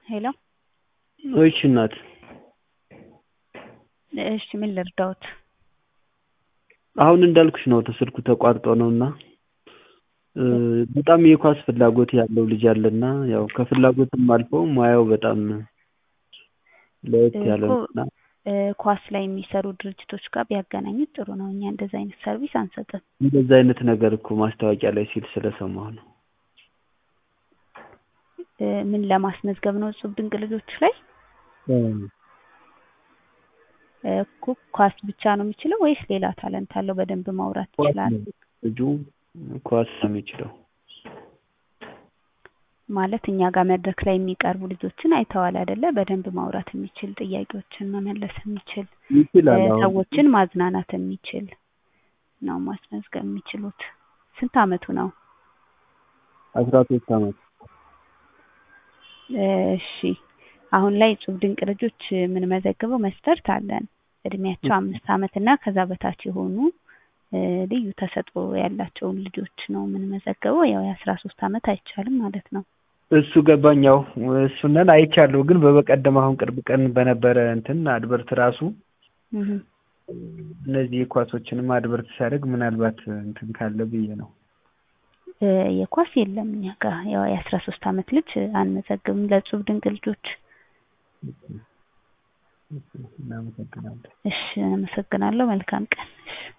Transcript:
ሄሎ እሺ እናት እሺ ምን ልርዳዎት? አሁን እንዳልኩሽ ነው ስልኩ ተቋርጦ ነው እና በጣም የኳስ ፍላጎት ያለው ልጅ አለና ያው ከፍላጎትም አልፎ ሙያው በጣም ለየት ያለ ነው እና ኳስ ላይ የሚሰሩ ድርጅቶች ጋር ቢያገናኙት ጥሩ ነው። እኛ እንደዛ አይነት ሰርቪስ አንሰጥም። እንደዛ አይነት ነገር እኮ ማስታወቂያ ላይ ሲል ስለሰማሁ ነው። ምን ለማስመዝገብ ነው? እጹብ ድንቅ ልጆች ላይ እኮ ኳስ ብቻ ነው የሚችለው ወይስ ሌላ ታለንት አለው? በደንብ ማውራት ይችላል? ልጁ ኳስ ነው የሚችለው። ማለት እኛ ጋር መድረክ ላይ የሚቀርቡ ልጆችን አይተዋል አይደለ? በደንብ ማውራት የሚችል ጥያቄዎችን መመለስ የሚችል ይችላል። አሁን ሰዎችን ማዝናናት የሚችል ነው ማስመዝገብ የሚችሉት። ስንት አመቱ ነው? አስራ ሶስት አመት እሺ አሁን ላይ እጹብ ድንቅ ልጆች የምንመዘግበው መስፈርት አለን። እድሜያቸው አምስት አመት እና ከዛ በታች የሆኑ ልዩ ተሰጥኦ ያላቸውን ልጆች ነው የምንመዘግበው። ያው የአስራ ሶስት አመት አይቻልም ማለት ነው። እሱ ገባኝ። ያው እሱንን አይቻለሁ። ግን በበቀደም አሁን ቅርብ ቀን በነበረ እንትን አድቨርት ራሱ እህ እነዚህ ኳሶችንም አድቨርት ሲያደርግ ምናልባት እንትን ካለ ብዬ ነው። የኳስ የለም እኛ ጋር ያው የአስራ ሶስት አመት ልጅ አንመዘግብም ለእጹብ ድንቅ ልጆች። እናመሰግናለን። እሺ አመሰግናለሁ። መልካም ቀን። እሺ